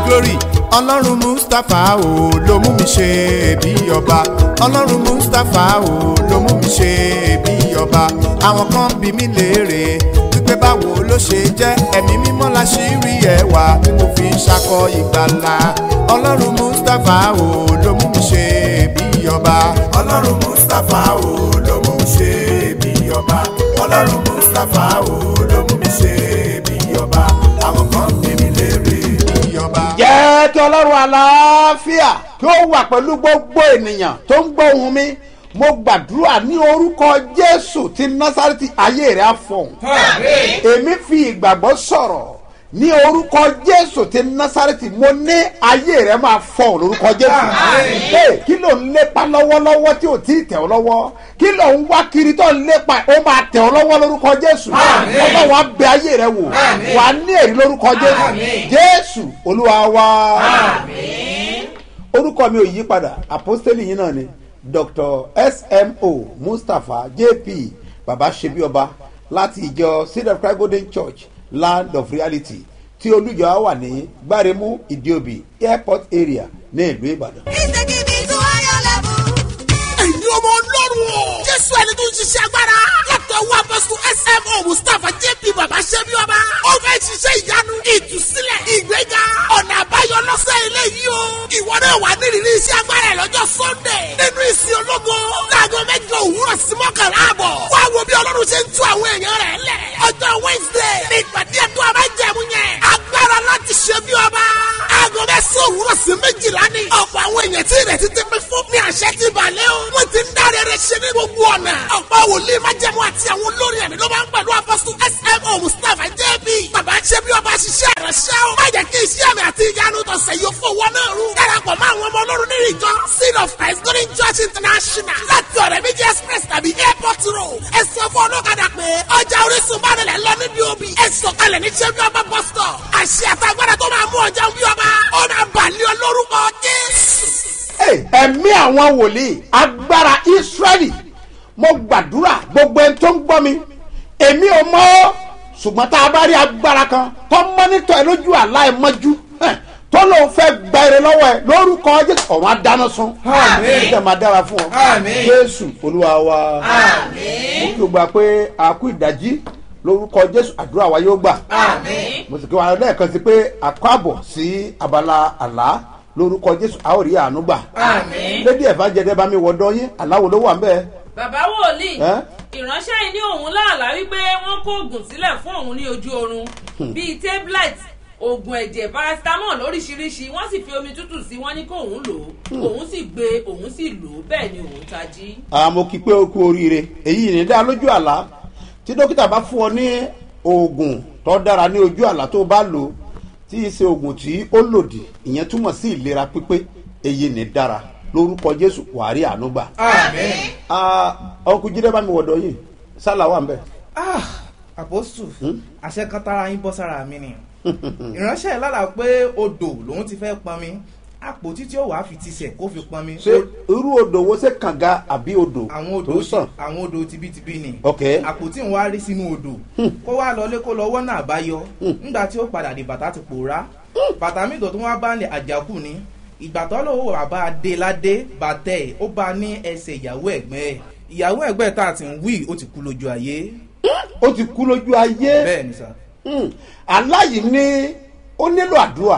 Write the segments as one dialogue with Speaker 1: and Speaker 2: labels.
Speaker 1: glory ọlọ́run mustapha o ló mú mi ṣe bí ọba ọlọ́run mustapha o ló mú mi ṣe bí ọba àwọn kan bí mi léèrè wípé báwo ló ṣe jẹ́ ẹ̀mí mímọ́ la ṣì rí ẹwà tí mo fi ń ṣakọ ìgbàlà ọlọ́run mustapha o ló mú mi ṣe bí ọba ọlọ́run mustapha o ló mú mi ṣe bí ọba ọlọ́run mustapha o ló mú mi ṣe bí ọba àwọn kan bí mi léèrè bí ọba.
Speaker 2: jẹ́ kí ọlọ́run àlàáfíà kí ó wà pẹ̀lú gbogbo ènìyàn tó ń gbọ́ ohùn mi mo gbàdúrà ní orúkọ jésù ti násàrẹ́tì ayé rẹ̀ á fọ̀hún èmi fi ìgbàgbọ́ sọ̀rọ̀ ní orúkọ jésù ti násàrẹ́tì mo ní ayé rẹ̀ máa fọ̀hún lórúkọ jésù Hey, kí ló ń lépa lọ́wọ́lọ́wọ́ tí ò tí ì tẹ̀ ọ́ lọ́wọ́ kí ló ń wá kiri tó ń lépa ó máa tẹ̀ ọ́ lọ́wọ́ lórúkọ jésù ọlọ́wọ́ á bẹ ayé rẹ̀ wò wà á ní èrè lórúkọ jésù jésù olúwa wa orúkọ mi ò yí padà àpọ́stélì yìí náà ni dr smo mustapha jp baba sebioba láti ìjọ seed of christ golden church land of reality tí olùjọ wà ní gbáremú ìdíòbí airport area ní ìlú ìbàdàn.
Speaker 3: ìsèkìbí tó ayọ̀ lẹ́bù.
Speaker 4: ẹ̀yin ọmọ ọlọ́run o. jésù ẹni tó ń ṣiṣẹ́ agbára. látọ̀ wá bọ́sùn smo mustapha jp baba ṣẹ́bi ọba. ó fẹ́ ṣiṣẹ́ ìyanu ìtúsílẹ̀ ìgbéga ọ̀nà àbáyọ lọ́sẹ̀ eléyìí o. ìwọ náà wà nírìírí iṣẹ́ agbára ẹ̀ lọ́jọ́ sunday. nínú ìsìn ológo. láago mẹ́jọ òwúrọ̀ sí mọ́kànlá àbọ̀. wá wo bí ọlọ́run ṣe ń tú àwọn èèyàn rẹ̀ lẹ̀. ọjọ́ wednesday ní ìpàdé ẹ̀tọ́ abájẹ̀mú yẹn. agbára láti ṣe bí ọba. aago mẹ́sàn-án òwúrọ̀ sí méjìlá ni. ọ̀pọ̀ àwọn èèyàn tí ìrètí ti pín fún ní àṣẹ ti balẹ̀ o. wọ́n ti ń dáre rẹ̀ ṣe ní gbogbo ọ̀nà. ọ̀pọ̀ wòlíì májẹ̀mú àti àwọn olórin ẹ̀mí ló máa ń pẹ̀lú apọ́sù smo mustapha jb. bàbá ṣe bí ọba ṣiṣẹ́ ìránṣẹ́ o. má jẹ́ kí iṣẹ́ àmì àti ìyanu tọ̀sẹ̀ yóò fowó náà rú. darapọ̀ mọ́ àwọn ọmọ ọlọ́run nínú ìjọ seed of christ golden church international láti ọ̀rẹ́ méjì express tàbí airport road. ẹ sọ fún ọlọ́kadà pé ọjà orísun bá nílẹ̀ lọ níbi òbí. ẹ sọ̀kalẹ̀ ní ṣẹ́bí ọba bus stop. àṣẹ àtàgbàdà tó máa mú ọjà bí ọba. ó máa bàlẹ́ olórúkọ jésù.
Speaker 2: Hey, ẹ̀mí àwọn wòlíì agbára israẹli mo gbàdúrà gbogbo ẹni tó ń gbọ́ mi èmi ò mọ̀ ọ́ ṣùgbọ́n tá a bá rí agbára kan tó mọ́nítọ̀ ẹ lójú àlá ẹ mọ́jú ẹ̀, tó lóun fẹ́ gba èrè lọ́wọ́ ẹ lórúkọ jésù ọ̀run adáná sun ìjọba máa dára fún ọ jésù olúwa wa mo kí o gbà pé àkú ìdájí lórúkọ jésù àdúrà wa yóò gbà mo sì kí wa lẹ́ẹ̀kan sí pé àkọ́ àbọ̀ sí abala àlá lórúkọ jésù a ó rí àánú gbà lédi ẹ̀fà jẹ́dẹ́ bá mi wọ̀dọ́ yín aláwo ló wà ń bẹ́ẹ̀
Speaker 5: bàbá wòlíì
Speaker 2: ẹ́
Speaker 5: ìránṣẹ́ yìí ní òun láàlá wípé wọ́n kó oògùn sílẹ̀ fún òun ní ojú oorun bíi tablet oògùn ẹ̀jẹ̀ paracetamol lóríṣiríṣi wọ́n sì fi omi tútù sí wọ́n ní kó òun lò ó òun sì gbé òun sì lò ó bẹ́ẹ̀ ni òun tají.
Speaker 2: àmọ́ kí pé o kú oríire èyí ní dá lójú àlá tí dókítà bá fún ọ ní oògùn tó dára ní ojú àlá tó bá lò tí í ṣe oògùn tí ó lòdì ìyẹn túmọ̀ sí ìlera pípé èyí ní dára lórúkọ jésù wàá rí àánú gbà. ọkùnrin jíde bá mi wọ̀dọ̀ yìí sálà wà ń bẹ̀.
Speaker 6: ah àpòsù àṣẹ kan tára yín bọ́ sára mi ni ìránṣẹ́ lára pé odò lòun ti fẹ́ pọn mi àpótí tí ó wàá fi tisẹ̀ kó fi pọn mi
Speaker 2: ṣé irú odò wo ṣe kànga àbí odò
Speaker 6: àwọn
Speaker 2: tó
Speaker 6: odò
Speaker 2: sàn.
Speaker 6: àwọn odò tibítibí ni
Speaker 2: ok
Speaker 6: àpótí ń wá rí sínú odò kó wá lọlé kó lọ wọ́nà àbáyọ nígbà tí ó padà dé bàtà ti pòórá bàtà mi tó tún wá bá ní àjàkù ni ìgbà tó lówó wà bá a dé ládé bàtẹ́ ẹ̀ ó bá a ní ẹsẹ̀ ìyàwó ẹ̀gbẹ́ ẹ̀ ìyàwó ẹ̀gbẹ́ tá a ti ń wí ó ti kú lójú ayé
Speaker 2: ó ti kú lójú ayé.
Speaker 6: bẹ́ẹ̀ ni sà.
Speaker 2: Hmm, aláyìí ní ó nílò àdúrà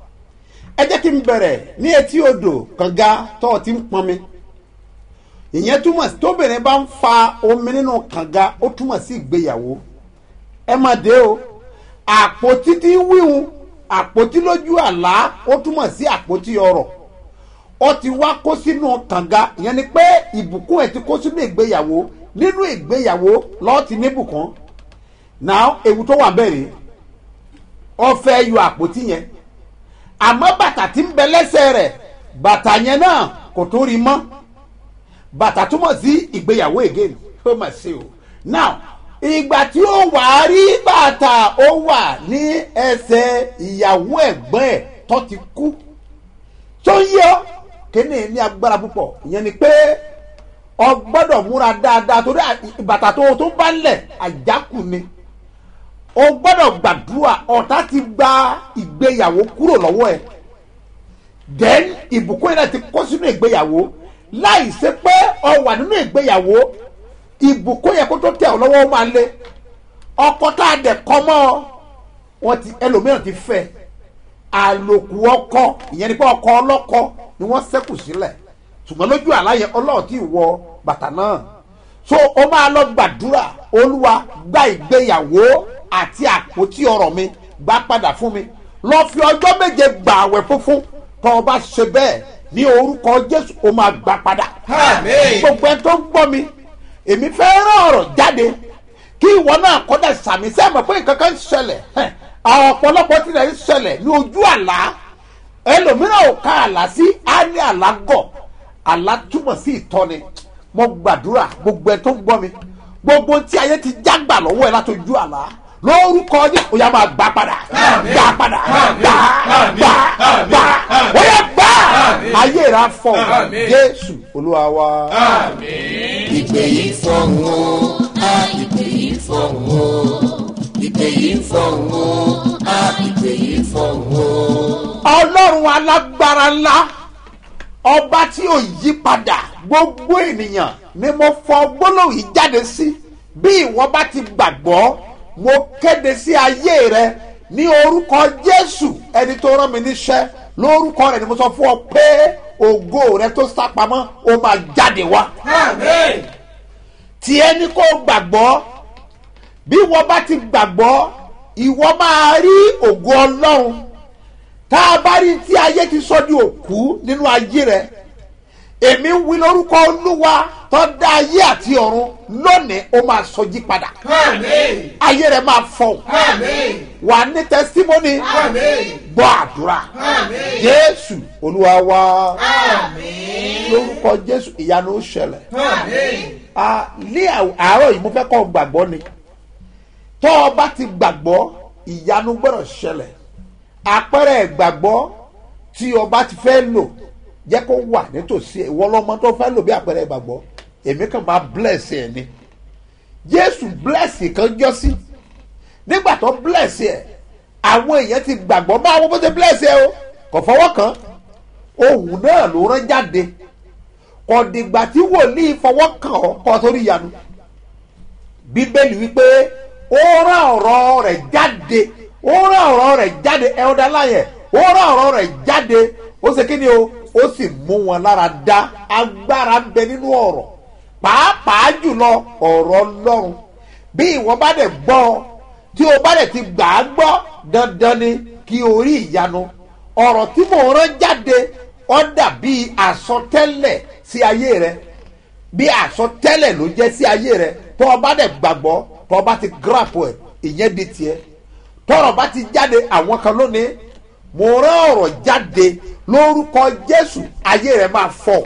Speaker 2: ẹ jẹ́ kí n bẹ̀rẹ̀ ní etí odò kànga tó o ti ń pọnmi ìyẹn túmọ̀ sí tóbìnrin bá ń fa omi nínú kànga ó túmọ̀ sí ìgbéyàwó ẹ má dé o àpótí tí ń wíhun àpótí lójú àlá ó túmọ̀ sí àpótí ọrọ̀ ó ti wá kó sínú kànga ìyẹn ni pé ìbùkún ẹ̀ ti kó sínú ìgbéyàwó nínú ìgbéyàwó lọ́ọ́ ti níbùkún now ewu tó wà bẹ́ẹ̀ ọ fẹ́ yọ àpótí yẹn àmọ́ bàtà tí ń bẹ lẹ́sẹ̀ rẹ̀ bàtà yẹn náà kò tó rí mọ́ bàtà túmọ̀ sí ìgbéyàwó again ó mà ṣe o now ìgbà tí ó wà á rí bàtà ó wà ní ẹsẹ̀ ìyàwó ẹ̀gbọ́n ẹ̀ tó ti kú tó ń yọ kíní ní agbára púpọ̀ ìyẹn ni pé ọ gbọ́dọ̀ múra dáadáa torí à- bàtà tó tó bá ń lẹ̀ àjákù ni o gbọ́dọ̀ gbàdúrà ọ̀tá ti gba ìgbéyàwó kúrò lọ́wọ́ ẹ̀ then ìbùkún yẹn náà ti kó sínú ìgbéyàwó láì ṣe pé ọ wà nínú ìgbéyàwó ìbùkún yẹn kó tó tẹ̀ ọ́ lọ́wọ́ ó máa lé ọkọ tá a dẹ̀ kọ́ mọ́ ọ wọn ti ẹlòmíràn ti fẹ́ àlòkù ọkọ ìyẹn ni pé ọkọ ọlọ́kọ ni wọ́n ṣẹ́kù sílẹ̀ ṣùgbọ́n lójú àlàyé ọlọ́run tí wọ bàtà náà so ó máa lọ gbàdúrà olúwa gba ìgbéyàwó àti àpótí ọrọ̀ mi gbà padà fún mi lọ fi ọjọ́ méje gbà àwẹ̀ funfun tó o bá ṣe bẹ́ẹ̀ ní orúkọ jésù ó máa gbà padà
Speaker 6: Àmín.
Speaker 2: gbogbo ẹ tó ń gbọ́ mi èmi fẹ́ rán ọ̀rọ̀ jáde kí ìwọ náà kọ́dà sàmì sẹ́mọ̀ pé nǹkan kan ń ṣẹlẹ̀ hẹ́n, àwọn ọ̀pọ̀lọpọ̀ tilẹ̀ ń ṣẹlẹ̀ ní ojú àlá ẹlòmíràn ò ka àlá sí á ní àlá gọ̀ àlá túmọ̀ sí ìtọ́ni mo gbàdúrà gbogbo ẹ tó ń gbọ́ mi gbogbo tí ayé ti jágbà lọ́wọ́ ẹ látọjú àlá lórúkọ yẹ ó yá máa gbà padà gbà padà gbà gbà gbà ó yẹ gbà ayé rà fọ jésù olúwa wa.
Speaker 7: ìpè yìí fọ̀hún o a ìpè yìí fọ̀hún o ìpè yìí fọ̀hún o a ìpè yìí fọ̀hún o.
Speaker 2: ọlọ́run alágbára ńlá ọba tí ò yí padà gbogbo ènìyàn ni mo fọ gbólóhùn yìí jáde sí bí ìwọ bá ti gbàgbọ́ mo kéde sí ayé rẹ ní orúkọ jésù ẹni tó rán mi níṣẹ́ lórúkọ rẹ ni mo sọ fún ọ pé ògo rẹ tó sápamọ́ ó máa jáde wá tí ẹni kó gbàgbọ́ bí wọ́n bá ti gbàgbọ́ ìwọ máa rí ògo ọlọ́run tá a bá rí tí ayé ti sọ di òkú nínú ayé rẹ èmi ń wí lórúkọ olúwa tó dá ayé àti ọ̀run lónìí ó máa sọjí padà ayé rẹ máa fọ wà ní tẹsítímọ́nì gbọ́ àdúrà jésù olúwa wa lórúkọ jésù ìyanu ó ṣẹlẹ̀ a ní àárọ̀ yìí mo fẹ́ kọ́ gbàgbọ́ ni tọ́ ọ bá ti gbàgbọ́ ìyanu gbọ́dọ̀ ṣẹlẹ̀ àpẹẹrẹ ìgbàgbọ́ tí ọba ti fẹ́ lò jẹ́ kó wà nítòsí ẹ̀ wọ́n lọ́mọ tó fẹ́ lò bí àpẹẹrẹ ìgbàgbọ́ èmi kàn máa bless ẹ̀ ni jésù bless kan jọ sí nígbà tó bless ẹ̀ àwọn èèyàn ti gbàgbọ́ máa wọ́n bó ṣe bless ẹ̀ o kò fọwọ́ kàn ohun náà ló rán jáde kò dìgbà tí wòlíì fọwọ́ kàn ọ́ kọ́ torí ìyanu bíbélì wípé ó rán ọ̀rọ̀ rẹ̀ jáde ó rán ọ̀rọ̀ rẹ̀ jáde ẹ̀ ọ́dà láyẹ̀ ó rán ọ̀rọ̀ rẹ̀ jáde ó ṣe kí ni o ó sì mú wọn lára dá agbára ń bẹ nínú ọ̀rọ̀ pàápàá jùlọ ọ̀rọ̀ ọlọ́run bí ìwọ bá dẹ̀ gbọ́ ọ tí o bá dẹ̀ ti gbà á gbọ́ dandan ni kí o rí ìyanu ọ̀rọ̀ tí mò ń rán jáde ó dàbí àsọtẹ́lẹ̀ sí ayé rẹ bí àsọtẹ́lẹ̀ ló jẹ́ sí ayé rẹ tó o bá dẹ̀ gbàgbọ́ tó o bá ti grap ẹ̀ ìyẹn di tiẹ̀ tọrọ bá ti jáde àwọn kan lónìí mo rán ọ̀rọ̀ jáde lórúkọ jésù ayé rẹ máa fọ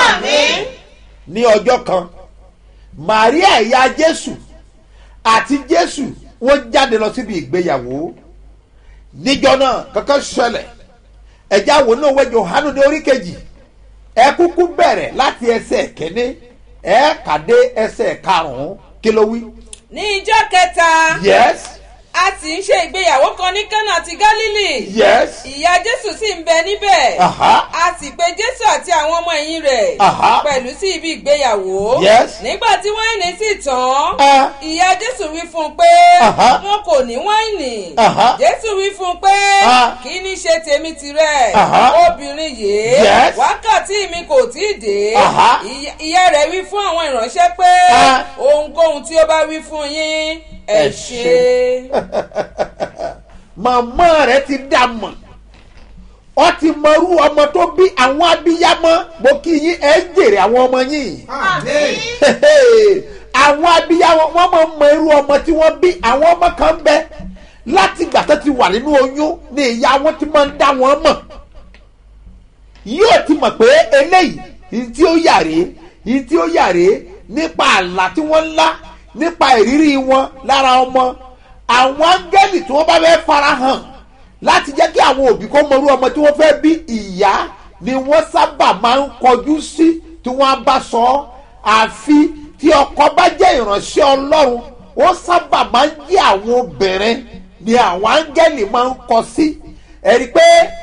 Speaker 2: ní ọjọ́ kan maria ìyá jésù àti jésù wọ́n jáde lọ síbi ìgbéyàwó níjọ náà kankan ṣẹlẹ̀ ẹ̀já wo náà wẹ́ johanu ní orí kejì ẹ kúkú bẹ̀rẹ̀ láti ẹsẹ̀ kẹ́ni ẹ kàdé ẹsẹ̀ karùn-ún kí ló wí.
Speaker 5: ní ijọ́ kẹta
Speaker 2: yes
Speaker 5: a sì ń ṣe ìgbéyàwó kan ní kánà ti gálílì
Speaker 2: yes
Speaker 5: ìyá jésù sì ń bẹ níbẹ̀
Speaker 2: Aha.
Speaker 5: a sì pe jésù àti àwọn ọmọ ẹ̀yìn rẹ̀
Speaker 2: Aha.
Speaker 5: pẹ̀lú sí ibi ìgbéyàwó
Speaker 2: Yes.
Speaker 5: nígbà tí wáìnì sì tán
Speaker 2: Ah.
Speaker 5: ìyá jésù wí fún un pé
Speaker 2: Aha.
Speaker 5: wọn kò ní wáìnì
Speaker 2: Aha.
Speaker 5: jésù wí fún un pé
Speaker 2: Ah.
Speaker 5: kí ní ṣe tèmi tirẹ̀
Speaker 2: Aha.
Speaker 5: obìnrin yìí
Speaker 2: Yes.
Speaker 5: wákàtí mi kò tí ì dé
Speaker 2: Aha.
Speaker 5: Ìyá- ìyá rẹ̀ wí fún àwọn ìránṣẹ́ pé
Speaker 2: Ah.
Speaker 5: ohunkóhun tí ó bá wí fún yín ẹ
Speaker 2: Ẹ
Speaker 5: ṣe.
Speaker 2: màmá rẹ ti dà mọ̀ ọ ti mọrú ọmọ tó bí àwọn abiyamọ mo kí yín ẹ jèrè àwọn ọmọ yín àwọn abiyamọ wọn máa mọ irú ọmọ tí wọn bí àwọn ọmọ kan bẹ láti ìgbà tó ti wà nínú oyún ni ìyá wọn ti máa ń dá wọn mọ̀ yóò ti mọ̀ pé eléyìí yìí tí ó yàrá yìí tí ó yàrá nípa àlá tí wọ́n ń lá nípa ìrírí wọn lára ọmọ àwọn áńgẹ́lì tí wọ́n bá fẹ́ farahàn láti jẹ́ kí àwọn òbí kó mọrú ọmọ tí wọ́n fẹ́ bí ìyá ni wọ́n sábà máa ń kọjú sí tí wọ́n á bá sọ ọ́ àfi tí ọkọ bá jẹ́ ìránṣẹ́ ọlọ́run wọ́n sábà máa ń jẹ́ àwọn obìnrin ni àwọn áńgẹ́lì máa ń kọ sí ẹ̀rí pé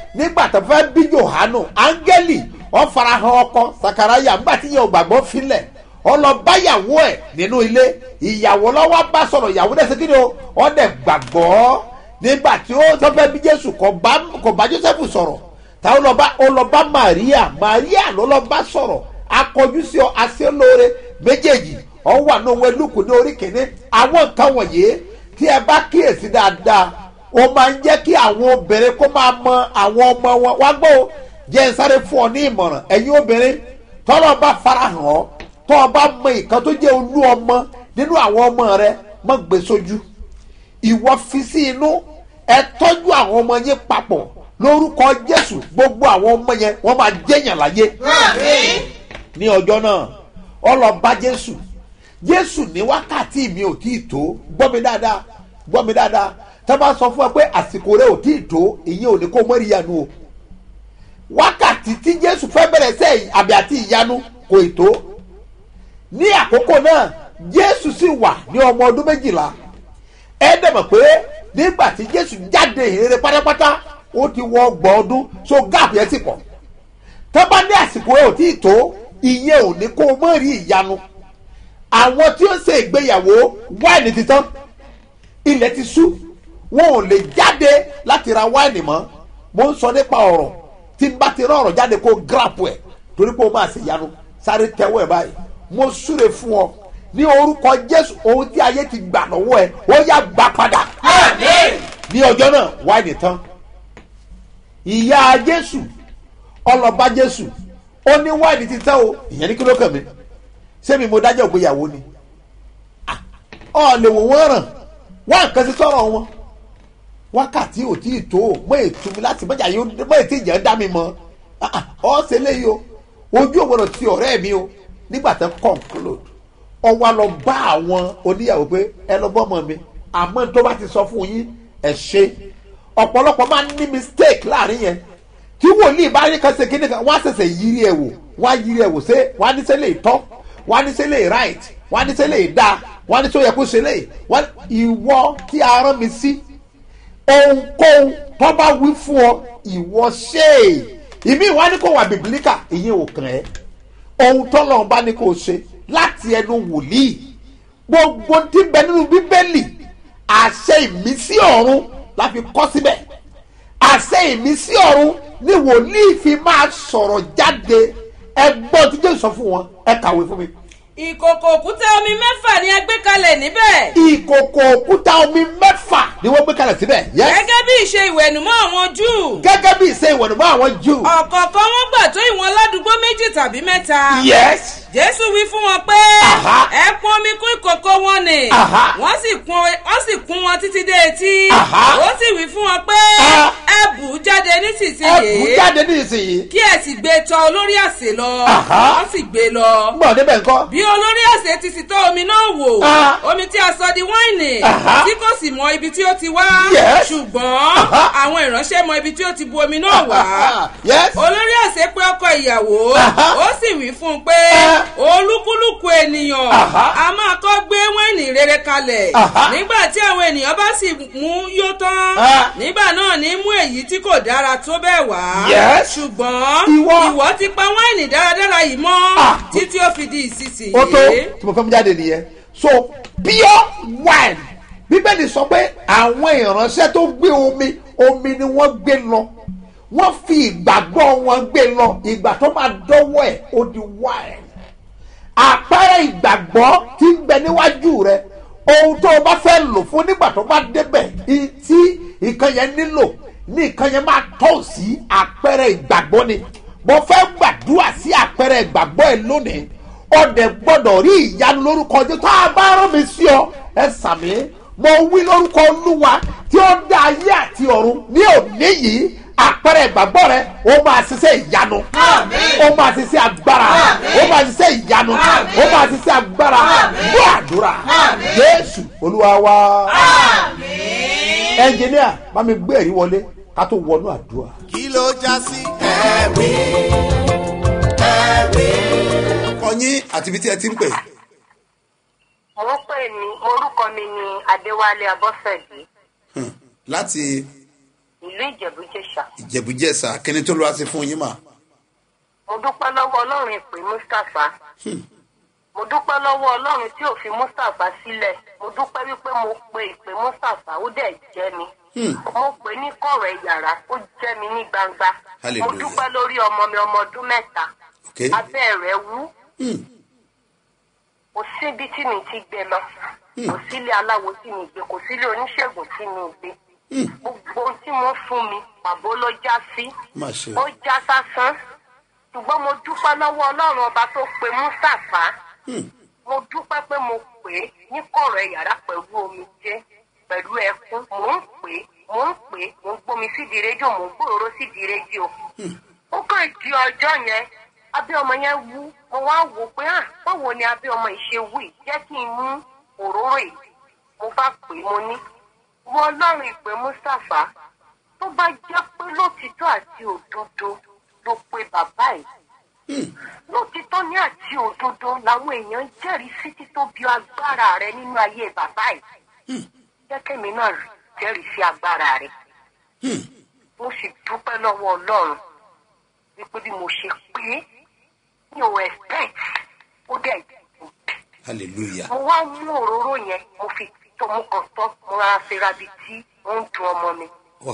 Speaker 2: nígbà tó fẹ́ bí johanu áńgẹ́lì ó farahàn ọkọ sakaraya nígbà tí yẹn ò gbàgbọ́ filẹ̀ ó lọ báyàwó ẹ̀ nínú ilé ìyàwó lọ́wọ́ bá sọ̀rọ̀ ìyàwó dẹ̀ sẹ́kìrì o ó dẹ̀ gbàgbọ́ nígbà tí ó tó fẹ́ bí jésù kò bá kò bá joseph sọ̀rọ̀ táwọn lọ bá ó lọ bá maria maria ló lọ bá sọ̀rọ̀ akọjú sí ọ aṣẹ́lóore méjèèjì ọ wà ní owó elúkù ní orí kìíní àwọn nǹkan wọ̀nyí tí ẹ bá kíyèsí dáadáa ó máa ń jẹ́ kí àwọn obìnrin kó máa mọ àwọn ọmọ wọn wá gbọ́ o jẹ́ ń sáré fún ọ ní ìmọ̀ràn ẹ̀yin obìnrin tọ́lọ́ bá farahàn ọ́ tọ́ ọ bá mọ ìkan tó jẹ́ olú ọmọ nínú àwọn ọmọ rẹ mọ́ gbé sójú ìwọ fi sí inú ẹ tọ́jú àwọn ọmọ yẹn papọ̀ lórúkọ jésù gbogbo àwọn ọmọ yẹn wọ́n máa jẹ́yàn láyé ní ọjọ́ náà ọlọ́ba jésù jésù ní wákàtí mi ò tí ì tó gbọ́ mi dáadáa gbọ́ mi dáadáa tá a bá sọ fún ẹ pé àsìkò rẹ ò tí ì tó ìyẹn ò ní kó mọ́rí ìyanu o wákàtí tí jésù fẹ́ bẹ̀rẹ̀ sẹ́ àbí àti ìyanu kò ì tó ní àkókò náà jésù sì wà ní ọmọ ọdún méjìlá ẹ dẹ̀mọ̀ pé nígbà tí jésù jáde ìrere pátápátá ó ti wọ ọgbọ̀n ọdún so gáàpù yẹn ti pọ̀ tó bá ní àsìkò rẹ ò tí ì tó ìyẹn ò ní kó mọ́rí ìyanu àwọn tí ó ṣe ìgbéyàwó wáìnì ti tán ilẹ̀ ti sú wọn ò lè jáde láti ra wáìnì mọ́ mo ń sọ nípa ọ̀rọ̀ tí n bá ti rán ọ̀rọ̀ jáde kó gíràpù ẹ̀ torí pé o máa ṣe ìyanu sáré tẹ́wọ́ ẹ̀ báyìí mo súre fún ọ ní orúkọ jésù ohun tí ayé ti gbà lọ́wọ́ ẹ ó yá gbà padà ní ọjọ́ náà wáìnì tán ìyá jésù ọlọ́ba jésù ó ní wáìnì ti tán o ìyẹn ní kí ló kàn mí sẹ́mi mo dájọ́ ìgbéyàwó ni ọ lè wò wọ́n ràn wá nǹkan sí sọ̀rọ̀ wọn wákàtí ò tí ì tó mọ ètò mi láti mọ̀jà yóò mọ ètò ìjẹ́ dá mi mọ́ ọ ṣe léyìí o ojú ògbọ́dọ̀ ti ọ̀rẹ́ mi o nígbà tó conclude ọ wá lọ bá àwọn oníyàwó pé ẹ lọ bọ́ ọmọ mi àmọ́ tó bá ti sọ fún yín ẹ ṣe ọ̀pọ̀lọpọ̀ máa ń ní mistake láàrin yẹn tí wòlíì bá rí kan ṣe kíní kan wọ́n á ṣẹ̀ṣẹ̀ yírí ẹ̀ wò wọ́n á yírí ẹ̀ wò ṣé wọ́n á ní sẹ́lẹ̀ tọ́ wọ́n á ní sẹ́lẹ̀ right wọ́n á ní sẹ́lẹ̀ dáa wọ́n á ní sọ yẹ kó ṣe lè wọ́n ìwọ tí a rán mi sí ohunkóhun tó bá wí fún ọ ìwọ ṣe é ìmí ìwà ni kò wà bìbílíkà ìyẹn ò kàn ẹ́ ohun tó lọ́n bá ní kò ṣe láti ẹnu wòlíì gbogbo tí bẹ nínú bíbélì àṣẹ ìmísí ọ̀run la fi kọ́ síbẹ̀ àṣẹ ìmísí ọ̀run ni wòlíì fi máa sọ̀rọ̀ jáde ẹgbọ́n tí jésù sọ fún wọn ẹ kàwé fún mi
Speaker 5: ìkòkò òkúta omi mẹ́fà ni a gbé kalẹ̀ níbẹ̀.
Speaker 2: ìkòkò òkúta omi mẹ́fà ni wọ́n gbé kalẹ̀ síbẹ̀. Yes.
Speaker 5: gẹ́gẹ́ bí ìṣe ìwẹ̀nùmọ́ àwọn júù.
Speaker 2: gẹ́gẹ́ bí ìṣe ìwọ̀nùmọ́ àwọn júù.
Speaker 5: ọ̀kọ̀ọ̀kan wọ́n gbà tó ìwọ̀n ládùúgbò méjì tàbí mẹ́ta.
Speaker 2: yes.
Speaker 5: jésù wí fún wọn pé
Speaker 2: Aha.
Speaker 5: ẹ pọn omi kún ìkòkò wọn ni
Speaker 2: Aha.
Speaker 5: wọ́n sì kún wọ́n sì kún wọn títí dé etí
Speaker 2: Aha.
Speaker 5: ó sì wí fún wọn pé
Speaker 2: Ah.
Speaker 5: ẹ bù ú jáde
Speaker 2: ẹ bù
Speaker 5: nísinsìnyí
Speaker 2: jáde ní ìsinyìí.
Speaker 5: kí ẹ sì gbé e tọ olórí àsè lọ
Speaker 2: Aha.
Speaker 5: wọ́n sì gbé e lọ
Speaker 2: gbọ́dọ̀ débẹ̀ ńkọ́.
Speaker 5: bí olórí àsè ti sì tọ́ omi náà wò
Speaker 2: Ah.
Speaker 5: omi tí a sọ di wáìnì
Speaker 2: Aha.
Speaker 5: tí kò sì mọ ibi tí ó ti wá
Speaker 2: Yes.
Speaker 5: ṣùgbọ́n
Speaker 2: Aha.
Speaker 5: àwọn ìránṣẹ́ mọ ibi tí ó ti bu omi náà wá
Speaker 2: yes.
Speaker 5: olórí àṣẹ pé ọkọ ìyàwó
Speaker 2: Aha.
Speaker 5: ó sì wí fún un pé
Speaker 2: Ah.
Speaker 5: olúkúlùkù ènìyàn
Speaker 2: Aha.
Speaker 5: a máa kọ́ gbé wáìnì rere kalẹ̀
Speaker 2: Aha.
Speaker 5: nígbà tí àwọn ènìyàn bá sì mú yó tán
Speaker 2: Ah.
Speaker 5: nígbà náà ní mú èyí tí kò dára tó bẹ́ẹ̀ wá
Speaker 2: Yes.
Speaker 5: ṣùgbọ́n
Speaker 2: Ìwọ.
Speaker 5: ìwọ ti pa wáìnì dáradára yìí mọ́
Speaker 2: Ah.
Speaker 5: títí ó fi di ìsinsìnyí.
Speaker 2: ó tó tí mo fẹ́ mú jáde nìyẹn. so pure wine bíbélì sọ pé àwọn ìránṣẹ́ tó gbé omi omi ni wọ́n gbé lọ wọ́n fi ìgbàgbọ́ wọn gbé lọ ìgbà tó máa dọ́wọ́ ẹ̀ ó di wine àpẹẹrẹ ìgbàgbọ́ tí ń bẹ níwájú rẹ ohun tó o bá fẹ́ lò fún nígbà tó bá débẹ̀ i- tí nǹkan yẹn nílò ní nǹkan yẹn máa tọ́ sí àpẹẹrẹ ìgbàgbọ́ ni mo fẹ́ gbàdúrà sí àpẹẹrẹ ìgbàgbọ́ ẹ lónìí ọdẹ gbọ́dọ̀ rí ìyanu lórúkọ jẹ́ tó a bá rán mi sí ọ ẹ sàmì mo wí lórúkọ olúwa tí ó dá ayé àti ọ̀run ní òní yìí àpẹẹrẹ ìgbàgbọ́ rẹ ó máa ṣiṣẹ́ ìyanu ó máa ṣiṣẹ́ agbára ó máa ṣiṣẹ́ ìyanu ó máa ṣiṣẹ́ agbára bó àdúrà jésù olúwa wa ẹnjìníà bá mi gbé ẹ̀rí wọlé ká tó wọnú àdúrà.
Speaker 1: kí ló já sí ẹ̀rí ẹ̀rí. kọyín àti ibi tí ẹ ti ń pè.
Speaker 8: orúkọ mi orúkọ mi ni adéwálé abọ́sẹ̀dé
Speaker 1: Hmm, láti
Speaker 8: ìlú ìjẹ̀bú-jẹ̀ṣà.
Speaker 2: ìjẹ̀bújẹ̀sà kíni tó lọ́wọ́ sí fún yín mà.
Speaker 8: mo dúpẹ́ lọ́wọ́ ọlọ́run ìpè mustapha. mo dúpẹ́ lọ́wọ́ ọlọ́run tí ò fi mustapha sílẹ̀. mo dúpẹ́ wípé mo pe ìpè mustapha ó dẹ̀ jẹ́ mi. mo pè ní kọ̀rọ̀ yàrá ó jẹ́ mi ní gbangba. mo
Speaker 2: Hallelujah.
Speaker 8: dúpẹ́ lórí ọmọ mi ọmọ ọdún mẹ́ta.
Speaker 2: Okay.
Speaker 8: abẹ́ rẹ̀ wú. kò síbi tí mi ti gbé lọ. kò sílé aláwo tí mi gbé kò sílé oníṣègùn tí mi gbé. gbogbo ohun tí mo fún mi pàbó ló já sí
Speaker 2: má ṣe
Speaker 8: ó já sásán ṣùgbọ́n mo dúpẹ́ lọ́wọ́ ọlọ́run ọba tó pe mustapha mo dúpẹ́ pé mo pè é ní kọ̀rọ̀ yàrá pẹ̀lú omijé pẹ̀lú ẹkún mò ń pè é mò ń pè é mò ń gbómi sídìí rédíò mò ń gbòòrò sídìí rédíò ó kàn di ọjọ́ yẹn abẹ́ ọmọ yẹn wú mo wá wò pé à báwo ni abẹ́ ọmọ yìí ṣe wú yìí jẹ́ kí n mú òróró yìí mo bá pè é mo ní wọ́n ọlọ́run ìpè mustapha tó bá jẹ́ pé lótìtọ́ àti òdodo ló pe bàbá ẹ̀ lótìtọ́ ní àti òdodo làwọn èèyàn jẹ́rìí sí títóbi agbára rẹ nínú ayé bàbá ẹ̀ jẹ́kẹ́mi náà jẹ́rìí sí agbára rẹ mo sì dúpẹ́ lọ́wọ́ ọlọ́run wípé bí mo ṣe pé mi ò expect ó dẹ̀
Speaker 2: hallelujah
Speaker 8: mo wá mú òróró yẹn mo fi tó mo kàn tọ́ mo rárá fi rabi tí ó ń dun ọmọ mi
Speaker 2: wà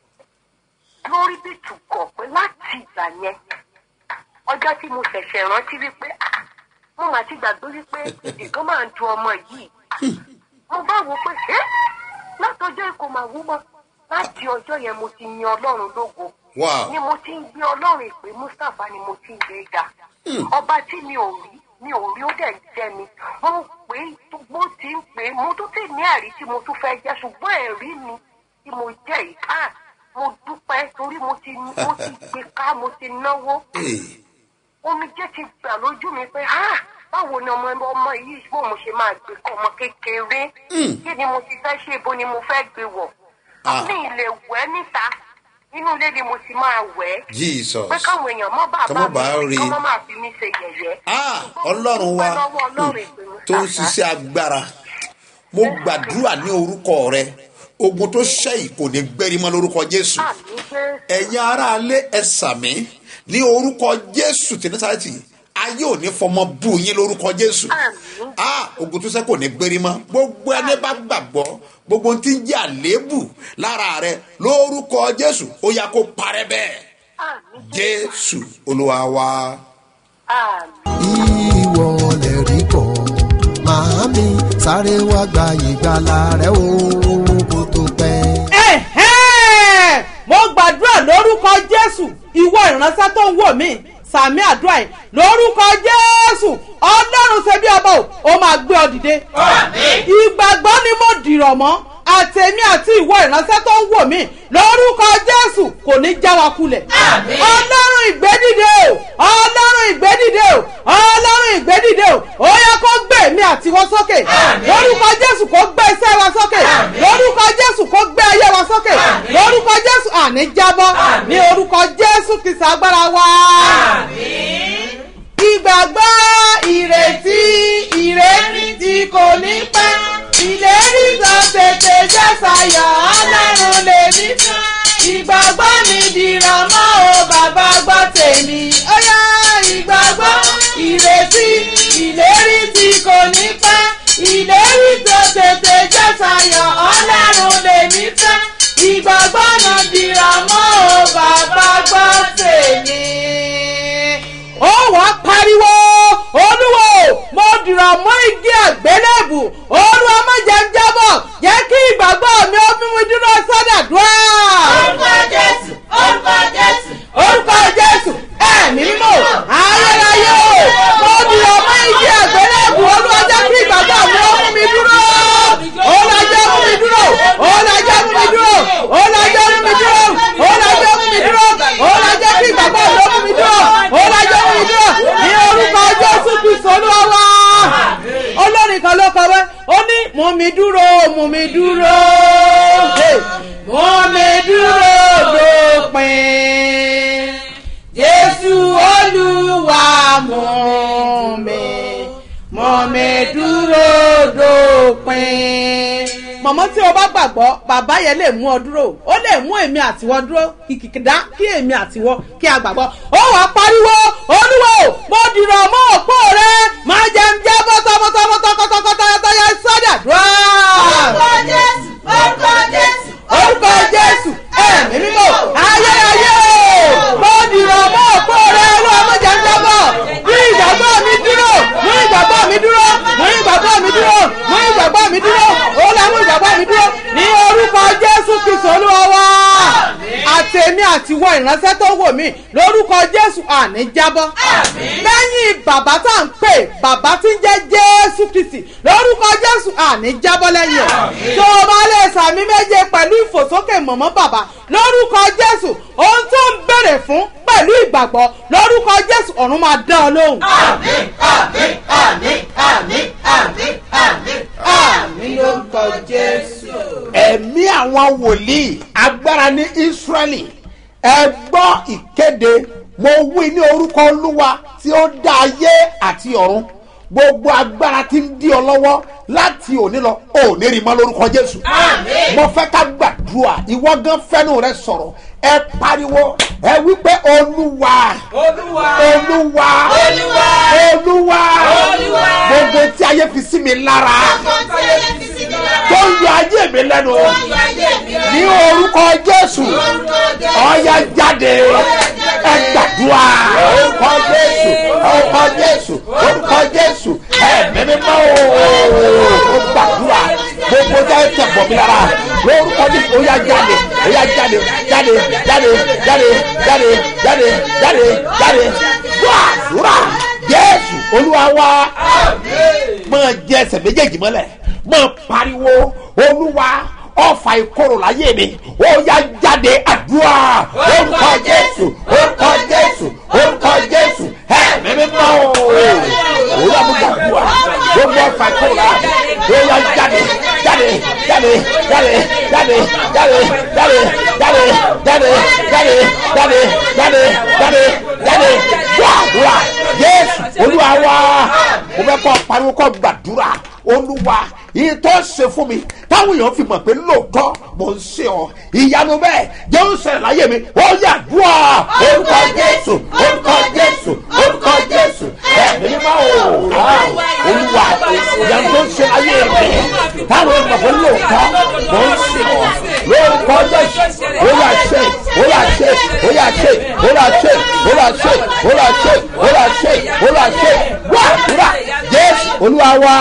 Speaker 8: lórí bí tùkọ̀ pé láti ìgbà yẹn ọjọ́ tí mo ṣẹ̀ṣẹ̀ rántí wípé ah, mo mà ti gbàgbé wípé èdè kan máa ń du ọmọ yìí mo bá wò pé ẹ́ látọjọ́ èkó máa wú mọ́ láti ọjọ́ yẹn mo ti yan ọlọ́run lógo
Speaker 2: Wow.
Speaker 8: ni mo ti ń gbé ọlọ́run ìpè mustapha ni mo ti ń gbé ga ọba tí mi ò rí mi ò rí ó dẹ̀ ń jẹ́ mi mo pè é tó- bó ti ń pè é mo tún tè ní ẹ̀rí tí mo tún fẹ́ jẹ́ ṣùgbọ́n ẹ̀rí mi tí mo jẹ́ yìí ká mo dúpẹ́ torí mo ti mo ti gbé ká mo ti náwó
Speaker 2: ee
Speaker 8: omijé ti gbà lójú mi pé ha báwo ni ọmọ ọmọ yìí bó mo ṣe máa gbé kọ́ ọmọ kékeré kí ni mo ti fẹ́ ṣe ibo ni mo fẹ́ gbé wọ̀
Speaker 2: Ah.
Speaker 8: mi ì lè wẹ̀ níta inú ilé ni mo ti máa wẹ̀
Speaker 2: jesus
Speaker 8: pé káwọn èèyàn mọ́
Speaker 2: Kọ́
Speaker 8: bàbá
Speaker 2: mọ́ bá
Speaker 8: mi
Speaker 2: rí.
Speaker 8: kọ́ mọ́ máa fi mí ṣe yẹ̀yẹ́.
Speaker 2: ah
Speaker 8: Ṣùgbọ́n mo
Speaker 2: ọlọ́run wa
Speaker 8: dúpẹ́ lọ́wọ́ Ọlọ́run ìpè
Speaker 2: tó ń
Speaker 8: Mustapha.
Speaker 2: ṣiṣẹ́ agbára mo gbàdúrà ní orúkọ rẹ ogun tó ṣẹ́yìn kò ní gbẹ́rí mọ́ lórúkọ jésù
Speaker 8: Àmì Jésù.
Speaker 2: ẹ̀yin aráalé ẹ sàmí ní orúkọ jésù tí násàlẹ̀tì ayé ò ní fọmọ bú yín lórúkọ jésù
Speaker 8: Àmín.
Speaker 2: ah ogun tó ṣẹ́ kò ní gbérí mọ́ gbogbo ẹni bá gbàgbọ́ gbogbo ohun tí ń jẹ́ àléébù lára rẹ lórúkọ jésù ó yá kó parẹ́ bẹ́ẹ̀
Speaker 8: Àmì
Speaker 2: jésù olúwa wa.
Speaker 8: Àmì.
Speaker 9: ìwọ lè rí bọ̀ màámi sáré wá gba ìgbàlà rẹ o kó tó pẹ́.
Speaker 10: Ẹ̀hẹ́n! mo gbàdúrà lórúkọ jésù ìwọ ìránṣẹ́ tó ń wò mí sàmì àdúrà yìí lórúkọ jésù ọlọ́run ṣe bí ọba o ó máa gbé ọ dìde. ìgbàgbọ́ ni mo dìrọ̀ mọ́ àtẹ̀mí àti ìwọ ìránṣẹ́ tó ń wò mí lórúkọ jésù kò ní já wa kulẹ̀. ọlọ́run ìgbédìde o ọlọ́run ìgbédìde o ọlọ́run ìgbédìde o ó yẹ kó gbé mi àti wọn sókè lórúkọ jésù kó gbé iṣẹ́ wa sókè lórúkọ jésù kó gbé ayé wa sókè lórúkọ jésù àní jábọ́ ní orúkọ jésù kìsà agbára wa. ìgbàgbọ́ ìrètí ìrètí kò ní pẹ́ ìlérí tó tètè jẹ́ sayọ̀ ọlọ́run lè ní fún ìgbàgbọ́ mi dìrọ̀ mọ́ o bàbá gbọ́ tèmi ó yá ìgbàgbọ́ ìrètí ìlérí tí kò ní pẹ́ ìlérí tó tètè jẹ́ sayọ̀ ọlọ́run lè ní fẹ́ ìgbàgbọ́ náà dìrọ̀ mọ́ o bàbá gbọ́ tèmi ó wàá pariwo olúwo mo dìrọ̀ mọ́ igi àgbélébù olúwa má jẹ́ ń jábọ̀ jẹ́ kí ìgbàgbọ́ mi ó mímú dúró sọ́dà dùá. orúkọ jésù orúkọ jésù orúkọ jésù ẹ̀mí mímọ́ ayérayé o mo dìrọ̀ mọ́ igi àgbélébù olúwa jẹ́ kí ìgbàgbọ́ mi ó mú mi dúró olúwa jẹ́ mú mi dúró olúwa jẹ́ mú mi dúró olúwa jẹ́ mú mi dúró olúwa jẹ́ mú mi dúró olúwa jẹ́ kí ìgbàgbọ́ mi ó mú mi dúró olúwa jẹ́ mú mi dúró ní orúkọ jésù kristu olúwa wa olórin kan ló kọ wẹ́ ó ní mú mi dúró mú mi dúró hey, mú mi dúró dópin jésù olúwa mú mi mú mi dúró dópin mọ̀mọ́ tí o bá gbàgbọ́ bàbá yẹn lè mú ọ dúró ó lè mú èmi àtiwọ́ dúró kìkìdá kí èmi àtiwọ́ kí a gbàgbọ́ ó wà á pariwo olúwo mo dìrọ̀ mọ́ òpó rẹ máa jẹ́ ń jẹ́ bọ́tọ̀bọ́tọ̀bọ́tọ̀kọ́tọ̀kọ́tọ̀yẹ sọ́dà dúró.
Speaker 3: orúkọ jésù orúkọ jésù
Speaker 10: orúkọ jésù ẹ̀mí mímọ́ ayérayé o mo dìrọ̀ mọ́ òpó rẹ olúwa mo jẹ́ ń jábọ̀ mú ìgbàgbọ́ mi dúró mú ìgbàgbọ́ mi dúró mú ìgbàgbọ́ mi dúró mú ìgbàgbọ́ mi dúró olúwa mú ìgbàgbọ́ mi dúró ní orúkọ jésù kristu olúwa wa àtẹ̀mí àtiwọ́ ìránṣẹ́ tó wò mí lórúkọ jésù àní jábọ́ lẹ́yìn bàbá tá à ń pè bàbá tí ń jẹ́ jésù kristi lórúkọ jésù àní jábọ́ lẹ́yìn ẹ̀ tó o bá lè sàmì méje pẹ̀lú ìfòsókè mọ̀mọ́ bàbá lórúkọ jésù ohun tó ń béèrè fún pẹ̀lú ìgbàgbọ́ lórúkọ jésù ọ̀run máa dá ọ lóhùn. àmì lórúkọ jésù.
Speaker 2: ẹ̀mí àwọn wòlíì agbára ní ísírẹ́lì ẹ gbọ́ ìkéde mo wí ní orúkọ olúwa tí ó dá ayé àti ọ̀run gbogbo agbára tí ń dí ọ lọ́wọ́ láti òní lọ ò ní rí mọ́ lórúkọ jésù mo fẹ́ ká gbàdúrà ìwọ gan fẹ́nu rẹ sọ̀rọ̀ ẹ pariwo ẹ wípé olúwa
Speaker 5: olúwa
Speaker 2: olúwa
Speaker 5: Olúwa.
Speaker 2: olúwa
Speaker 5: Olúwa.
Speaker 2: gbogbo tí ayé fi sí mi lára tó ń yọ ayé mi lẹ́nu ní orúkọ jésù ọ̀ya jáde ẹ gbàdúrà orúkọ jésù orúkọ jésù orúkọ jésù ẹ̀mí mímọ́ o gbàdúrà gbogbo jáde tẹ̀ bọ̀ mi lára lórúkọ jésù ọ̀ya jáde ọ̀ya jáde jáde jáde jáde jáde jáde jáde jáde gbàdúrà jésù olúwa wa máa jẹ ẹsẹ̀ méjèèjì mọ́lẹ̀ máa pariwo olúwa ọfà ìkorò láyé mi ó yá jáde àdúrà orúkọ jésù orúkọ jésù orúkọ jésù ẹ̀mí mímọ́ o olúwa mú gbàdúrà gbogbo ọfà ìkorò láyé ó yá jáde jáde jáde jáde jáde jáde jáde jáde jáde jáde jáde jáde jáde jáde gbàdúrà jésù olúwa wa mo fẹ́ kọ́ pariwo kọ́ gbàdúrà olúwa yìí tó ṣe fún mi táwọn èèyàn fi mọ̀ pé lóòótọ́ mò ń ṣe ọ ìyanu bẹ́ẹ̀ jẹ́ ó ṣẹlẹ̀ láyé mi ó yà dùà orúkọ jésù orúkọ jésù orúkọ jésù ẹ̀mí mímọ́ o olúwa ìyanu tó ń ṣe láyé mi táwọn èèyàn mọ̀ pé lóòótọ́ mò ń ṣe ọ lórúkọ jésù ó yà ṣe ó yà ṣe ó yà ṣe ó yà ṣe ó yà ṣe ó yà ṣe ó yà ṣe ó yà ṣe wá àdúrà jésù olúwa wa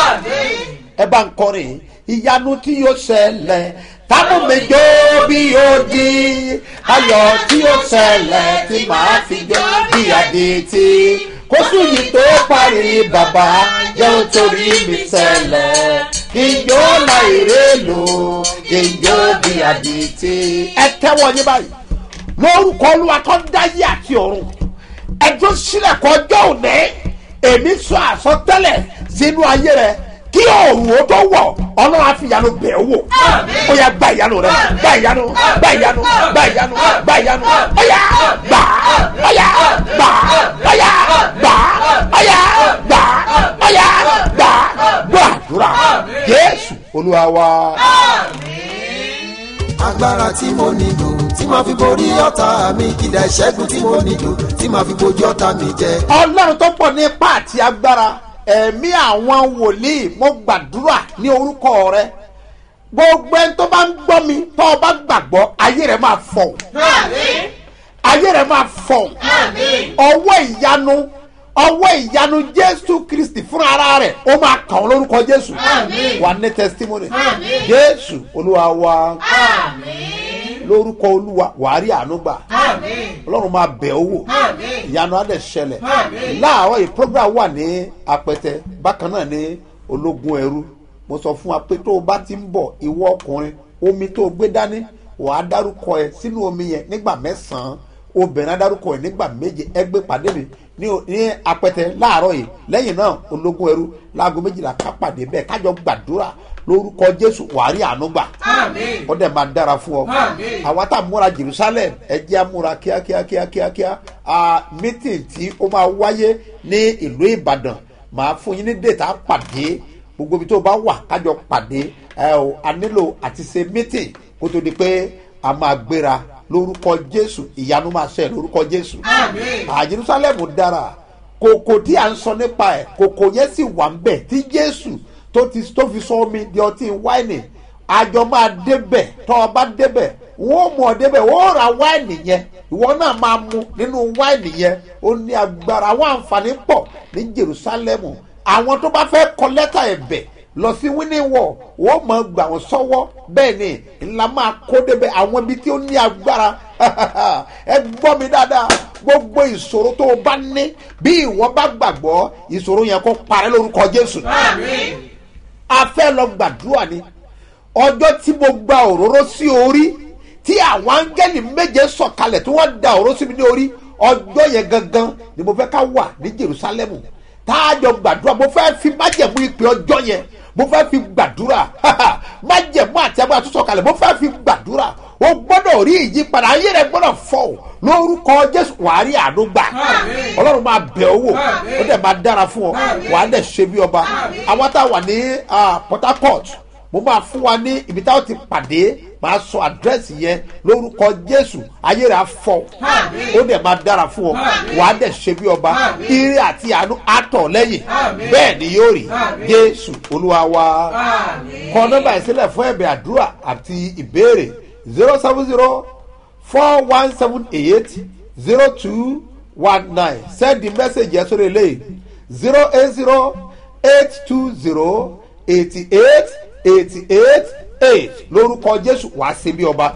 Speaker 2: ẹ bá ń kọrin ìyanu tí yóò ṣẹlẹ̀ tábù méjò bí ó di ayọ̀ tí yóò ṣẹlẹ̀ tí màá fi jó bí adití kóṣù yìí tó parí bàbá jẹun torí mi ṣẹlẹ̀ ìjó láìrè lò ìjó bí adití. ẹ tẹ́wọ́ yín báyìí lórúkọ olúwa tó dáyé àti ọ̀run ẹjọ́ sílẹ̀ kọjọ́ òní èmi sọ àsọtẹ́lẹ̀ sínú ayé rẹ kí òòrùn ó tó wọ̀ ọlọ́run á fi ìyanu bẹ̀ ọ́ wò ó yà gba ìyanu rẹ gba ìyanu gba ìyanu gba ìyanu gba ìyanu ó yà gbà ó yà gbà ó yà gbà ó yà gbà ó yà gbà gbọ́ àdúrà jésù olúwa wa.
Speaker 9: agbára tí mo nílò tí màá fi borí ọ̀tá mi ìdá ìṣẹ́gun tí mo nílò tí màá fi bojú ọ̀tá mi jẹ.
Speaker 2: ọlọ́run tó pọ̀ ní ipá àti agbára ẹ̀mí àwọn wòlíì mo gbàdúrà ní orúkọ rẹ gbogbo ẹni tó bá ń gbọ́ mi tó o bá gbàgbọ́ ayé rẹ máa fọ̀ ayé rẹ máa fọ̀ ọwọ́ ìyanu ọwọ́ ìyanu jésù kristi fúnra ara rẹ̀ ó máa kàn ọ́ lórúkọ jésù wà ní testimony jésù olúwa wa lórúkọ olúwa wàá rí àánú gbà ọlọ́run máa bẹ̀ ọ́ wò ìyanu á dẹ̀ ṣẹlẹ̀ láàárọ̀ yìí program wà ní apẹtẹ bákan náà ní ológun ẹrú mo sọ fún wa pé tó o bá ti ń bọ̀ ìwọ ọkùnrin omi tó o gbé dání wàá dárúkọ ẹ sínú omi yẹn nígbà mẹ́sàn-án obìnrin á dárúkọ ẹ nígbà méje ẹ gbé pàdé mi ní ní apẹtẹ láàárọ̀ yìí lẹ́yìn náà ológun ẹrú láago méjìlá ká pàdé bẹ́ẹ̀ kájọ gbàdúrà lórúkọ jésù wàá rí àánú gbà ó dẹ̀ máa dára fún ọ àwa tá a múra jerusalem ẹ jẹ́ àmúra kíákíá kíákíá meeting tí ó máa wáyé ní ìlú ìbàdàn màá fún yín ní dèta pàdé gbogbo ibi tó bá wà kájọ pàdé ẹ o a nílò àti ṣe meeting kó tó di pé a máa gbéra lórúkọ jésù ìyanu máa ṣe lórúkọ jésù à jerusalem dára kòkò tí a ń sọ nípa ẹ kòkò yẹn sì wà ń bẹ tí jésù tó ti tó fi sọ omi di ọtí wáìnì àjọ máa débẹ̀ tọ́ ọ bá débẹ̀ wọ́n mú ọ débẹ̀ wọ́n ra wáìnì yẹn ìwọ náà máa mu nínú wáìnì yẹn ó ní agbára àwọn àǹfààní pọ̀ ní jerusalemu àwọn tó bá fẹ́ kọ lẹ́tà ẹ̀bẹ̀ lọ sí wíníwọ̀ wọ́n mọ̀ gbà wọ́n sọ́wọ́ bẹ́ẹ̀ ni ńlá máa kó débẹ̀ àwọn ibi tí ó ní agbára ẹ gbọ́ mi dáadáa gbogbo ìṣòro tó o bá ní bí ìwọ bá gbàgbọ́ ìṣòro yẹn kó parẹ́ lórúkọ jésù a fẹ́ lọ gbàdúrà ni ọjọ́ tí mo gba òróró sí orí tí àwọn áńgẹ́lì méje sọ̀kalẹ̀ tí wọ́n da òróró sí mi ní orí ọjọ́ yẹn gangan ni mo fẹ́ ká wà ní jerusalemu táàjọ gbàdúrà mo fẹ́ fi májẹ̀mú ìpè ọjọ́ yẹn mo fẹ́ fi gbàdúrà májẹ̀mú àti agbára tó sọ̀kalẹ̀ mo fẹ́ fi gbàdúrà o gbọ́dọ̀ rí ìyípadà ayé rẹ gbọ́dọ̀ fọ́ o lórúkọ jésù wàá rí àánú gbà ọlọ́run máa bẹ̀ ọ́ wò ó dẹ̀ máa dára fún ọ wàá dẹ̀ ṣe bí ọba àwọn tá a wà ní port harcourt mo máa fún wa ní ibi táwọn ti pàdé máa sọ àdírẹ́sì yẹn lórúkọ jésù ayé rẹ̀ á fọ ó dẹ̀ máa dára fún ọ wàá dẹ̀ ṣe bí ọba ire àti àánú àtọ̀ lẹ́yìn bẹ́ẹ̀ ni yóò rí jésù olúwa wa kọ nọ́mbà ìsílẹ̀ fún ẹ̀bẹ̀ àdúrà àti ìbéèrè zero seven zero four one seven eight zero two one nine send the message yẹn sórí eléyìí zero eight zero eight two zero eighty eight eighty eight eight lórúkọ jésù wàá ṣe bí ọba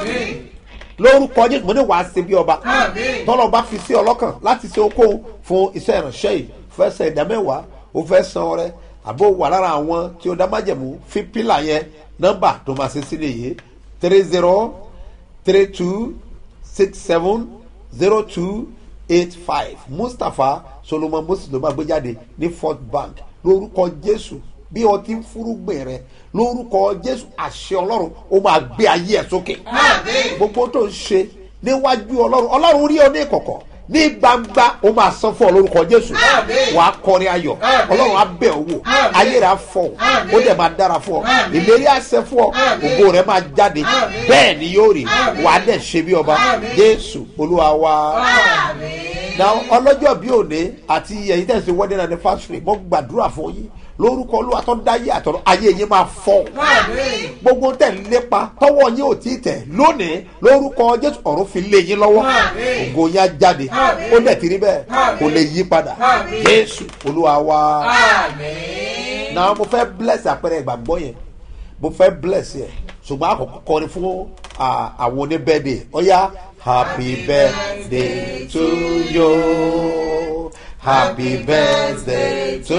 Speaker 2: lórúkọ jésù mo ní wàá ṣe bí ọba tọ́lọ̀ bá fi sí ọlọ́kàn láti ṣe okòwò fún iṣẹ́ ìránṣẹ́ yìí fẹ́ ṣe ìdámẹ́wàá ó fẹ́ san ọrẹ àbó wà lára àwọn tí ó dá májẹ̀mú fi pílà yẹn nọ́mbà tó máa ṣe sílẹ̀ yìí three zero three two six seven zero two eight five mustapha solomon moses ló máa gbé jáde ní fort bank lórúkọ jésù bí o ti ń fúrúgbìn rẹ lórúkọ jésù àṣẹ ọlọ́run ó máa gbé ayé ẹ̀ sókè gbogbo tó ń ṣe níwájú ọlọ́run ọlọ́run rí ọ ní ìkọ̀kọ̀ ní gbangba ó máa san fún ọ lórúkọ jésù wàá kọrin ayọ̀ ọlọ́run á bẹ̀ ọ́ wò ayé rẹ̀ á fọ̀ ó dẹ̀ máa dára fún ọ ìlérí àṣẹ fún ọ ògo rẹ̀ máa jáde bẹ́ẹ̀ ni yóò rí wàá dẹ̀ ṣe bí ọba jésù olúwa wa na ọlọ́jọ́ bí òní àti ẹ̀yin tẹ̀sí wedding anniversary mo gbàdúrà fún yín lórúkọ olúwa tó dáyé àtọ̀rọ̀ ayé yín máa fọ́ gbogbo tẹ̀ ń lépa tọwọ́ yín ò tí ì tẹ̀ lónìí lórúkọ jésù ọ̀run fi lé yín lọ́wọ́ ògo yín á jáde ó dẹ̀ ti rí bẹ́ẹ̀ kò lè yí padà jésù olúwa wa náà mo fẹ́ bless àpẹẹrẹ ìgbàgbọ́ yẹn mo fẹ́ bless yẹn ṣùgbọ́n àkọ́kọ́ kọrin fún àwọn oníbẹ́ẹ̀dẹ̀ ọ̀yá happy birthday to you. Happy birthday to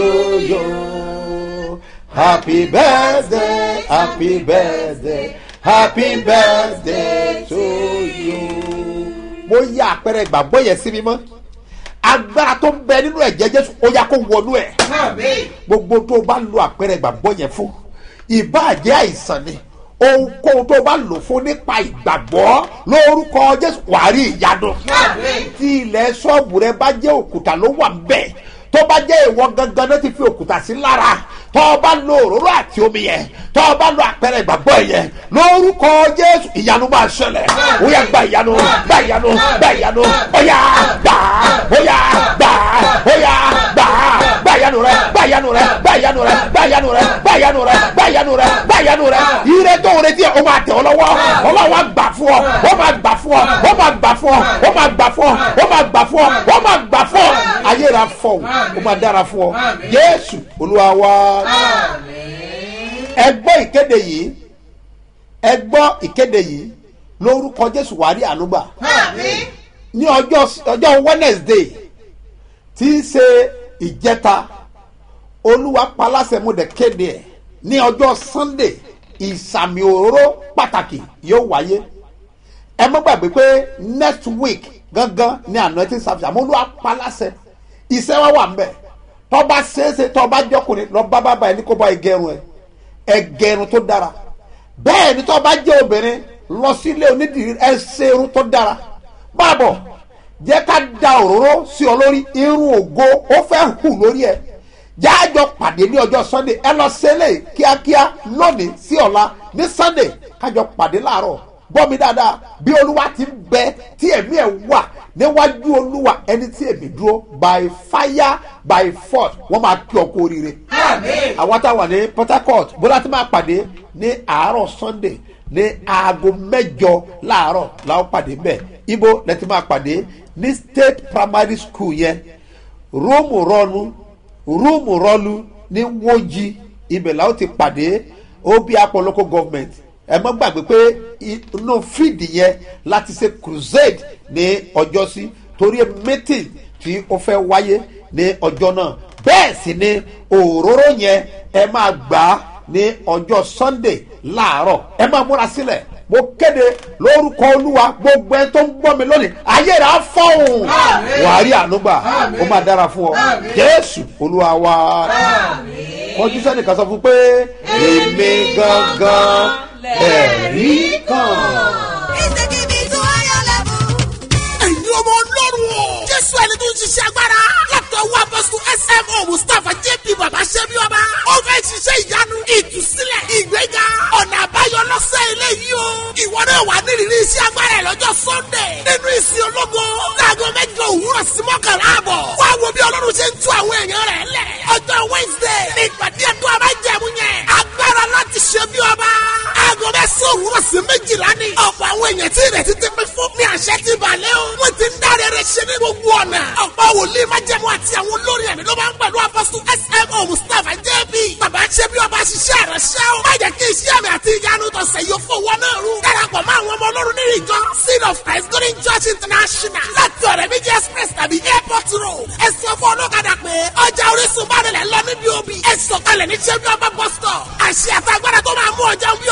Speaker 2: you. Happy birthday, happy birthday, happy birthday to you. Mo yá àpẹẹrẹ ìgbàgbọ́ yẹn sí mi mọ́. Agbára tó ń bẹ nínú ẹ̀jẹ̀ Jésù ó yá kó wọnú ẹ̀. Gbogbo tó o bá lo àpẹẹrẹ ìgbàgbọ́ yẹn fún. Ìbáàjẹ́ àìsàn ni ohunkóhun tó bá lò fún nípa ìgbàgbọ́ lórúkọ jésù wàá rí ìyanu tí ilẹ̀ ṣọ́ọ̀bù rẹ bá jẹ́ òkúta ló wà ńbẹ̀ tó bá jẹ́ ìwọ gangan náà ti fi òkúta sí lára tó o bá lo òróró àti omi yẹn tó o bá lo àpẹẹrẹ ìgbàgbọ́ yẹn lórúkọ jésù ìyanu máa ṣẹlẹ̀ ó yà gba ìyanu gba ìyanu gba ìyanu ó yà gbà ó yà gbà ó yà gbà gba ìyanu rẹ gba ìyanu rẹ gba ìyanu rẹ gba ìyanu rẹ gba ìyanu rẹ gba ìyanu rẹ gba ìyanu rẹ ire tó ń retí ẹ o máa tẹ̀ ọ́ lọ́wọ́ ọlọ́run á gbà fún ọ ó máa gbà fún ọ ó máa gbà fún ọ ó máa gbà fún ọ ó máa gbà fún ọ ó máa gbà fún ọ ayé rà fọ ó máa dára fún ọ jésù olúwa wá ẹ gbọ́ ìkéde yìí ẹ gbọ́ ìkéde yìí lórúkọ jésù wàá rí ànúgbà ní ọjọ́ ọjọ́ wednesday tí í ṣe ìjẹta olúwa paláṣẹ mo dẹ̀ kéde ẹ̀ ní ọjọ́ sunday ìsàmì òróró pàtàkì yóò wáyé ẹ mọ́ gbàgbé pé next week gangan ní anointing service àmọ́ olúwa paláṣẹ iṣẹ́ wa wà mbẹ̀ tọ́ba ṣeéṣe tọ́ba jọkùnrin lọ bá bàbá ẹ ní kó bá ẹgẹrun ẹ ẹgẹrun tó dára bẹ́ẹ̀ ni tọ́ba jẹ́ obìnrin lọ sílé onídìrí ẹ ṣe irun tó dára báàbọ̀ jẹ́ ká da òróró sí ọ lórí irun ògo ó fẹ́ hù lórí ẹ jáàjọ pàdé ní ọjọ́ sunday ẹ lọ sẹ́lẹ̀ kíákíá lónìí sí ọ̀la ní sunday kájọ pàdé láàárọ̀ gbọ́ mi dáadáa bí olúwa ti ń bẹ tí ẹ̀mí ẹ̀ wà níwájú olúwa ẹni tí èmi dúró by fire by force wọ́n máa kí ọ kú oríire. àwọn táwọn ní port harcourt bóla ti máa pàdé ní àárọ̀ sunday ní aago mẹ́jọ láàárọ̀ làwọn pàdé bẹ́ẹ̀ ibo lẹ ti máa pàdé ní state primary school yẹn rúùmù rọnu rúùmù rọlu ní wọ́njì ibẹ̀ làwọn ti pàdé obi apọ̀ local government ẹ mọ́ gbàgbé pé inú fíìdì yẹn láti ṣe crusade ní ọjọ́ sí torí meeting tí ó fẹ́ wáyé ní ọjọ́ náà bẹ́ẹ̀ sì ni òróró yẹn ẹ máa gbà á ní ọjọ́ sunday láàárọ̀ ẹ máa múra sílẹ̀ mo kéde lórúkọ olúwa gbogbo ẹ tó ń gbọ́ mi lónìí ayé rẹ̀ á fọ́hùn wàá rí ànúgbà ó máa dára fún ọ jésù olúwa wa kọjú sẹ́nìkan sọ fún pé èmi gangan ẹ̀rí kan.
Speaker 4: ẹ̀yin ọmọ ọlọ́run o. jésù ẹni tó ń ṣiṣẹ́ agbára. látọ̀ wá bọ́sù smo mustapha jp baba ṣẹ́bi ọba. ó fẹ́ ṣiṣẹ́ ìyanu ìtúsílẹ̀ ìgbéga ọ̀nà àbáyọ lọ́sẹ̀ eléyìí o. ìwọ náà wà nírìírí iṣẹ́ agbára ẹ̀ lọ́jọ́ sunday. nínú ìsìn ológo. láago mẹ́jọ òwúrọ̀ sí mọ́kànlá àbọ̀. wá wo bí ọlọ́run ṣe ń tú àwọn èèyàn rẹ̀ lẹ̀. ọjọ́ wednesday ní ìpàdé ẹ̀dùn abájẹ̀mú yẹn. agbára láti ṣe bí ọba. aago mẹ́sàn-án òwúrọ̀ sí méjìlá ni. ọ̀pọ̀ àwọn èèyàn tí ìrètí ti pín fún mi àṣẹ ti balẹ̀ o. wọ́n ti ń dáre rẹ̀ ṣe ní gbogbo ọ̀nà. ọ̀pọ̀ wòlíì májẹ̀mú àti àwọn olórin ẹ̀mí ló máa ń pẹ̀lú apọ́sù smo mustapha jb. bàbá ṣe bí ọba ṣiṣẹ́ rẹ̀ ṣẹ́ o. má jẹ́ kí iṣẹ́ mi àti ìyanu tọ̀sẹ̀ yóò fowó náà rú. darapọ̀ mọ́ àwọn ọmọ ọlọ́run nínú ìjọ seed of christ golden church international láti ọ̀rẹ́ méjì express tàbí airport road. ẹ sọ fún ọlọ́kadà pé ọjà orísun bá rẹ̀ lọ níbi òbí. ẹ sọ̀kalẹ̀ ní ṣẹ́bí ọba bus stop. àṣẹ àtàgbára tó máa mú ọjà bí